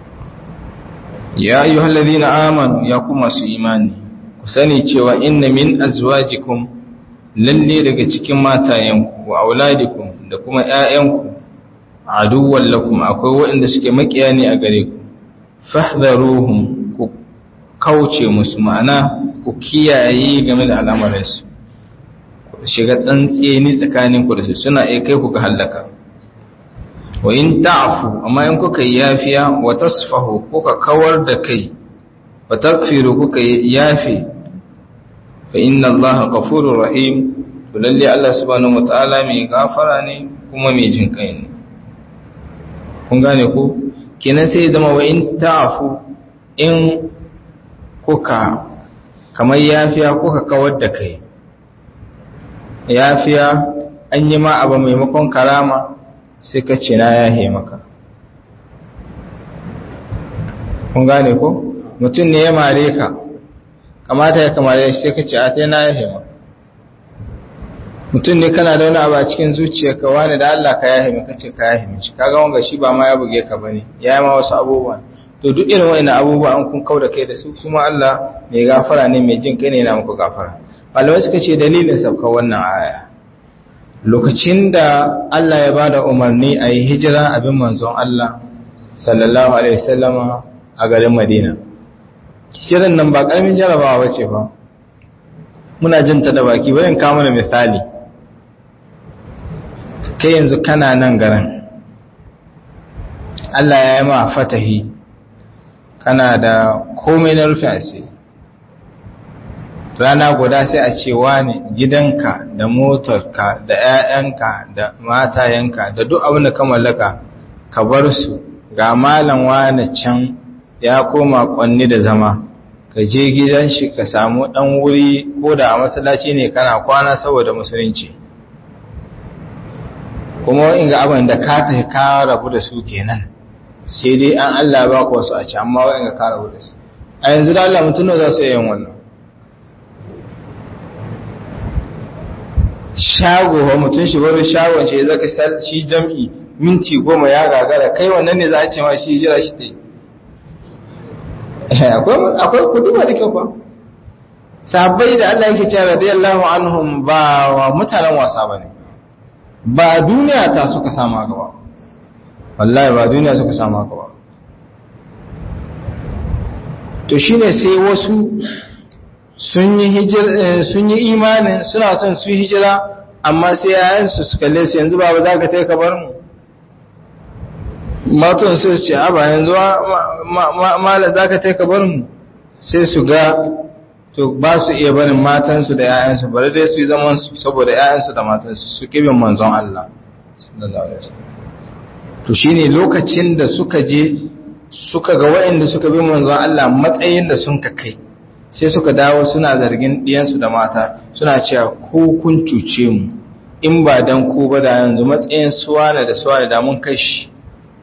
ya ayyuhal ladina amanu ya kuma su imani ku sani cewa inna min azwajikum lalle daga cikin matayenku wa auladikum da kuma ƴaƴanku aduwwan lakum akwai waɗanda suke makiya ne a gare ku fahdharuhum ku kauce musu ma'ana ku kiyaye game da al'amarinsu shiga tsantseni tsakanin ku da su suna iya kai ku ga halaka wa in ta'fu amma in kuka yafiya wa tasfahu kuka kawar da kai wa takfiru kuka yafi fa inna allaha ghafurur rahim to lalle Allah subhanahu wataala mai gafara ne kuma mai jin kai ne kun gane ko kenan sai zama wa in ta'fu in kuka kamar yafiya kuka kawar da kai yafiya an yi ma abu maimakon karama sai ka ce na yahe maka kun gane ko mutum ne ya mare ka kamata ya kamare shi sai ka ce a ta na yahe maka mutum ne kana da wani abu a cikin zuciyarka wani da Allah ka yahe maka ce ka yahe mishi kaga wanga shi ba ma ya buge ka bane ya yi ma wasu abubuwa to duk irin wa'annan abubuwa an kun kauda kai da su kuma Allah mai gafara ne mai jin kai ne yana muku gafara malamai suka ce dalilin sabka wannan aya lokacin da Allah ya bada umarni a yi hijira abin manzon Allah sallallahu alaihi wasallama a garin Madina hijiran nan ba karamin jarabawa bace ba muna jin ta da baki bari in kawo mana misali kai yanzu kana nan garin Allah ya yi ma fatahi kana da komai na rufe asiri rana guda sai a ce wani gidanka da motarka da 'ya'yanka da matayenka da duk abin da ka mallaka ka bar su ga malam wani can ya koma kwanni da zama ka je gidan shi ka samu dan wuri ko da a masallaci ne kana kwana saboda musulunci kuma in ga abin da ka tafi ka rabu da su kenan sai dai an Allah ba ku wasu a ci amma wa'in ga ka rabu da su a yanzu da Allah mutum za su yin wannan shago wa mutum shi bari shagon ce zaka shi jam'i minti goma ya gagara kai wannan ne za a ce ma shi jira shi ta yi akwai kuduma da kyau ba sabai da Allah yake cewa radiyallahu anhum ba wa mutanen wasa bane ba duniya ta suka sama gaba wallahi ba duniya suka sama gaba to shine sai wasu sun yi hijira sun yi imanin suna son su hijira amma sai yayan su suka kalle su yanzu baba za ka tai ka bar mu matan su ce a ba yanzu mala za ka tai ka bar mu sai su ga to ba su iya barin matansu da ‘ya'yansu bari dai su yi zaman su saboda ‘ya'yansu da matansu su kibin manzon Allah to shi ne lokacin da suka je suka ga wa'inda suka bi manzon Allah matsayin da sun ka kai sai suka dawo suna zargin ɗiyansu da mata suna cewa ko kun cuce mu in ba dan ku ba da yanzu matsayin suwana da suwana da mun kai shi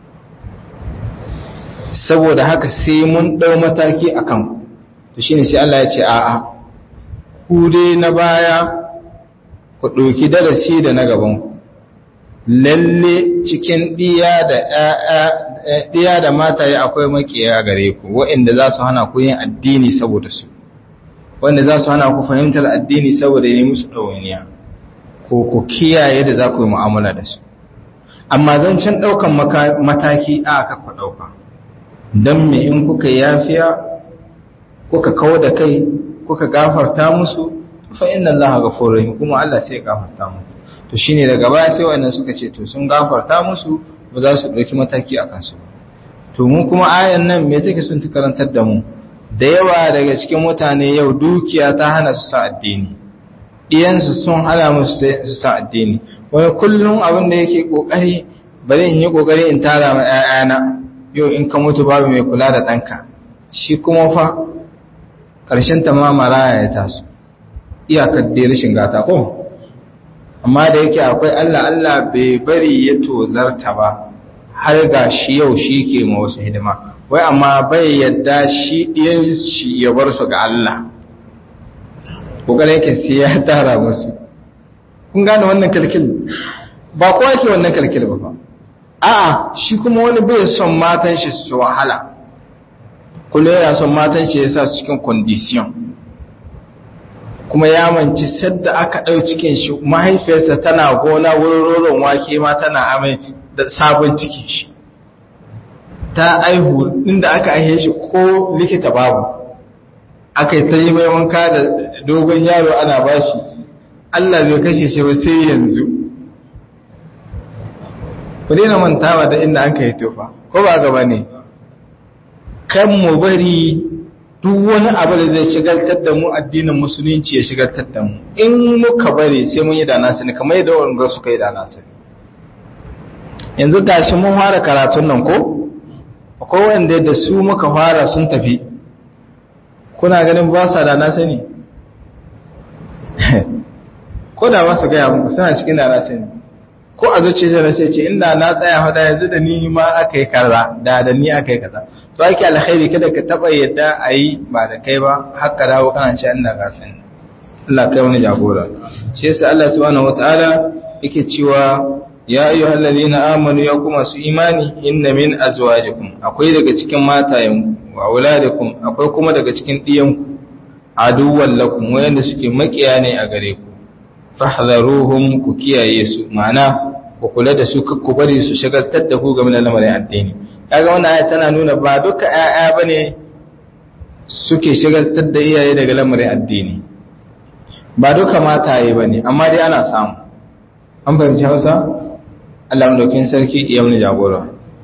saboda haka sai mun ɗau mataki a kanku to shine sai Allah ya ce a'a ku dai na baya ku ɗauki darasi da na gaban ku lalle cikin ɗiya da ɗiya da mataye akwai makiya gare ku waɗanda za su hana ku yin addini saboda su wanda za su hana ku fahimtar addini saboda yi musu ɗawainiya ko ku kiyaye da za ku yi mu'amala da su amma zancen ɗaukan mataki a aka ku ɗauka don me in kuka yafiya kuka kawo da kai kuka gafarta musu fa inna Allah ghafurur rahim kuma Allah sai ya gafarta muku to shine daga baya sai wannan suka ce to sun gafarta musu ba za su dauki mataki akan su to mu kuma ayan nan me take sun ta karantar da mu da yawa daga cikin mutane yau dukiya ta hana su sa addini diyansu sun hana musu su sa addini wani kullum abin da yake kokari bari in yi kokari in tara ma 'ya'yana yau in ka mutu babu mai kula da ɗanka shi kuma fa ƙarshen ta ma maraya ya taso iyakar dai rashin gata ko amma da yake akwai Allah Allah bai bari ya tozarta ba har ga shi yau shi ke ma wasu hidima wai amma bai yadda shi ɗiyan shi ya bar su ga Allah ƙoƙarin yake sai ya tara musu kun gane wannan kalkil ba kowa ke wannan kalkil ba fa a'a shi kuma wani bai son matan shi su wahala kullum yana son matan shi ya sa su cikin condition kuma ya manci sadda aka ɗau cikin shi mahaifiyarsa tana gona wurin roron wake ma tana amai da sabon cikin shi ta aihu inda aka aihe shi ko likita babu aka yi ta yi mai wanka da dogon yaro ana bashi Allah bai kashe shi ba sai yanzu ku daina mantawa da inda an kai tofa ko ba gaba ne kan mu bari duk wani abu da zai shigaltar da mu addinin musulunci ya shigaltar da mu in muka bari sai mun yi da nasu ne kamar yadda wanga suka yi da nasu yanzu gashi mun fara karatun nan ko akwai wanda da su muka fara sun tafi kuna ganin ba sa da nasu ne ko da ba su gaya muku suna cikin da nasu ne ko a zuciya na sai ce inda na tsaya hada yanzu da ni ma aka yi kaza da da ni aka yi kaza to ake alkhairi kada ka taba yadda a yi ba da kai ba haka dawo kana ce inda ka sani Allah kai wani jagora shi yasa Allah subhanahu wataala yake cewa ya ayyuhal ladina amanu ya kuma su imani inna min azwajikum akwai daga cikin matayenku wa auladikum akwai kuma daga cikin diyanku aduwwan lakum wayanda suke makiya ne a gare ku fahdharuhum ku kiyaye su ma'ana ku kula da su ku bari su shagaltar da ku game da lamarin addini kaga wannan aya tana nuna ba duka ƴaƴa bane suke shagaltar da iyaye daga lamarin addini ba duka mataye bane amma dai ana samu an fahimci Hausa Allah madaukin sarki ya mun jagora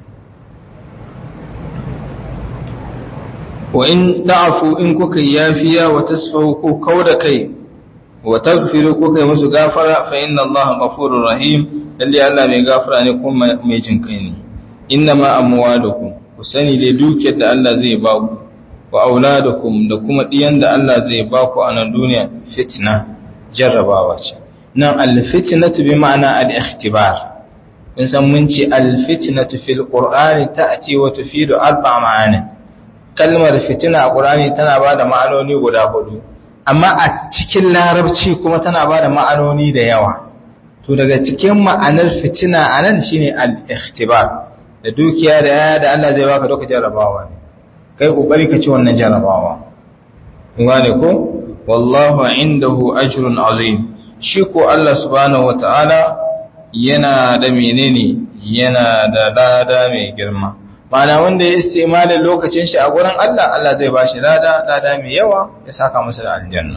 wa in da'afu in kuka yafiya wa tasfahu ko kauda kai wa taghfiru ko kai musu gafara fa inna Allah ghafurur rahim lalle Allah mai gafara ne kuma mai jin kai ne innama amwalukum ku sani dai dukiyar da Allah zai ba ku wa auladukum da kuma diyan da Allah zai ba ku a nan duniya fitna jarrabawa ce nan al-fitnatu bi ma'ana al-ikhtibar mun san mun ce al-fitnatu fil qur'ani ta'ti wa tufidu arba ma'ani kalmar fitina a qur'ani tana ba da ma'anoni guda hudu amma a cikin larabci kuma tana ba da ma'anoni da yawa to daga cikin ma'anar fitina anan shine al-ikhtibar da dukiya da yaya da Allah zai baka duka jarrabawa ne kai kokari ka ci wannan jarrabawa kun gane ko wallahu indahu ajrun azim shi ko Allah subhanahu wataala yana da menene yana da lada mai girma mana wanda ya istimalin lokacin shi a gurin Allah Allah zai bashi lada lada mai yawa ya saka masa da aljanna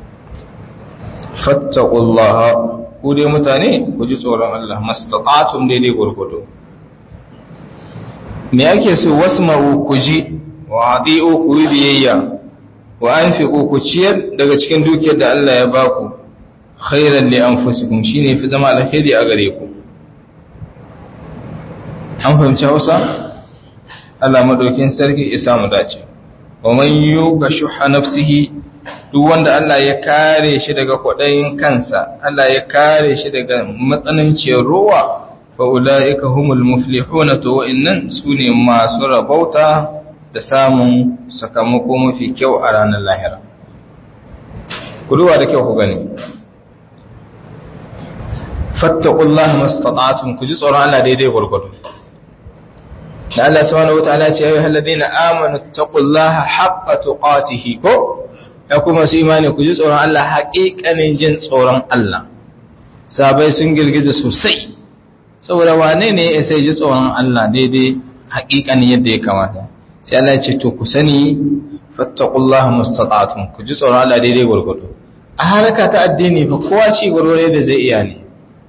fattaqullaha ku dai mutane ku ji tsoron Allah mastata'tum daidai gurgudu me yake so wasma'u ku ji wa adi'u ku yi biyayya wa anfiqu ku ciyar daga cikin dukiyar da Allah ya baku khairan li anfusikum shine fi zama alkhairi a gare ku an fahimci Hausa Allah madaukin sarki ya samu dace wa man yuqa shuha nafsihi duk wanda Allah ya kare shi daga kwadayin kansa Allah ya kare shi daga matsananciyar ruwa fa ulaika humul muflihuna to wa'annan sune masu rabauta da samun sakamako mafi kyau a ranar lahira ku duba da kyau ku gani fattaqullaha mastata'tum ku ji tsoron Allah daidai gurgudu da Allah subhanahu wataala ya ce ayyuhal ladina amanu taqullaha haqqa tuqatih ko ya kuma su imani ku ji tsoron Allah haƙiƙanin jin tsoron Allah sabai sun girgiza sosai saboda wane ne ya sai ji tsoron Allah daidai haƙiƙanin yadda ya kamata sai Allah ya ce to ku sani fattaqullaha mastata'tum ku ji tsoron Allah daidai gurgudu a haraka ta addini fa kowa ci gurgure da zai iya ne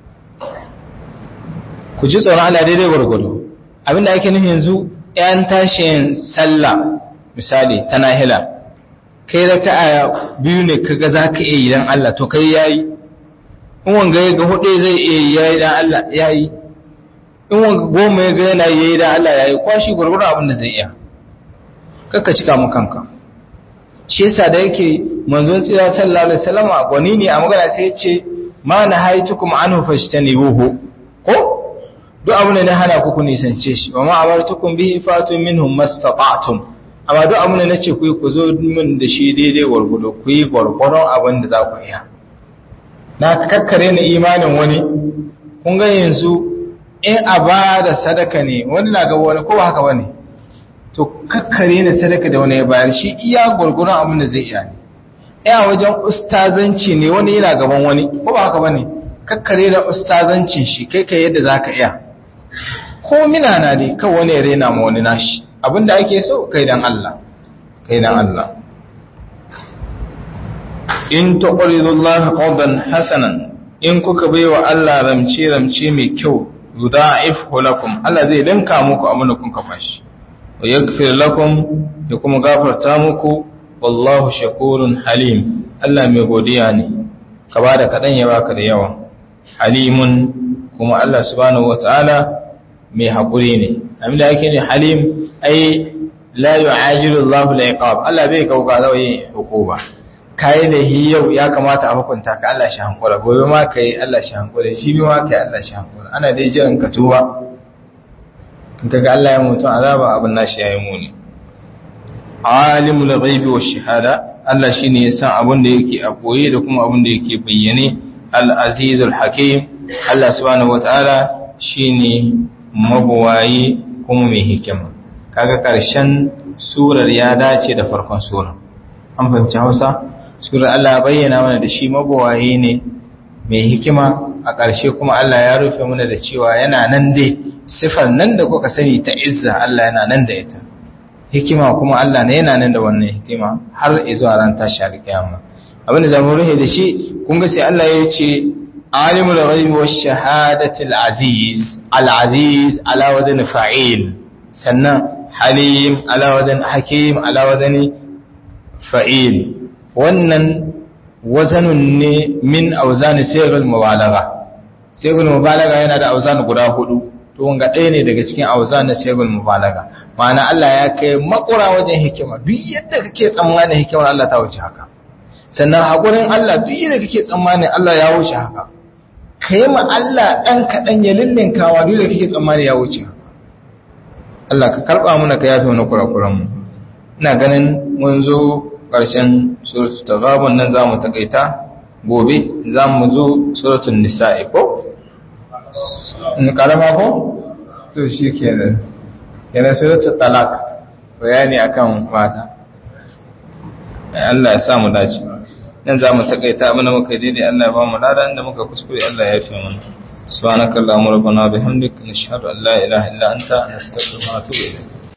ku ji tsoron Allah daidai gurgudu abinda ake nufi yanzu ‘yan tashin sallah misali ta nahila kai raka'a biyu ne kaga za ka iya yi don Allah to kai yayi in wanga ya ga hudu zai iya yi yayi don Allah yayi in wanga goma ya ga yana yayi don Allah yayi kwashi gurgurun abin da zai iya kakka cika mu kanka shi yasa da yake manzon tsira sallallahu alaihi wasallam gwani ne a magana sai ya ce ma na haitukum anhu fashtanibuhu ko duk abin da na hana ku ku nisance shi wa ma amartukum bihi fatu minhum mastata'tum amma duk abin da nace ku yi ku zo min da shi daidai gwargwado ku yi gwargwadon abin da za ku iya na kakkare ni imanin wani kun ga yanzu in a ba da sadaka ne wani na gaba wani ko ba haka bane to kakkare ni sadaka da wani ya bayar shi iya gwargwadon abin da zai iya ne iya wajen ustazanci ne wani yana gaban wani ko ba haka bane kakkare da ustazancin shi kai kai yadda zaka iya ko mina na ne kan wani ya rena ma wani nashi abinda ake so kai dan Allah kai dan Allah in tuqridullaha qardan hasanan in kuka baiwa Allah ramce ramce mai kyau yudha'ifhu lakum Allah zai danka muku abin da kun kafa shi wa yaghfir lakum ya kuma gafarta muku wallahu shakurun halim Allah mai godiya ne ka bada kadan ya baka da yawa halimun kuma Allah subhanahu wataala mai hakuri ne abinda yake ne halim ai la yu'ajilu Allahu al-iqab Allah bai kauka zai hukuma kai da hi yau ya kamata a hukunta ka Allah shi hankura gobe ma kai Allah shi hankura shi bi ma kai Allah shi hankura ana dai jiran ka tuba kaga Allah ya mutu azaba abin nashi yayi muni alimul ghaibi wash shahada Allah shine ya san abin da yake a koye da kuma abin da yake bayyane al-azizul hakim Allah subhanahu wataala shine mabuwayi kuma mai hikima kaga karshen surar ya dace da farkon surar an fahimci Hausa surar Allah bayyana mana da shi mabuwayi ne mai hikima a ƙarshe kuma Allah ya rufe mana da cewa yana nan dai sifar nan da kuka sani ta izza Allah yana nan da ita hikima kuma Allah ne yana nan da wannan hikima har izuwa ran tashi alƙiyama abinda zamu rufe da shi kun ga sai Allah ya ce alimul ghaibi wash shahadati al-aziz al-aziz ala wazn fa'il sannan halim ala wazn hakim ala wazn fa'il wannan wazanun ne min auzani sayyidul mubalagha sayyidul mubalagha yana da auzan guda hudu to wanga ɗaya ne daga cikin auzan na sayyidul mubalagha ma'ana Allah ya kai makura wajen hikima duk yadda kake tsammanin hikimar Allah ta wuce haka sannan hakurin Allah duk yadda kake tsammanin Allah ya wuce haka kai ma Allah dan kadan ya lillinkawa duk da kake tsammanin ya wuce haka Allah ka karba mana ka yafe mana kurakuran mu ina ganin mun zo ƙarshen suratul taghabun nan zamu takaita gobe zamu zo suratul nisa'i ko in kalama ko to shikenan yana suratul talaq bayani akan mata Allah ya sa mu dace nan zamu takaita abin da muka daidai Allah ya ba mu lada inda muka kuskure Allah ya yafe mana subhanakallahumma rabbana bihamdika nashhadu an la ilaha illa anta nastaghfiruka wa natubu ilayk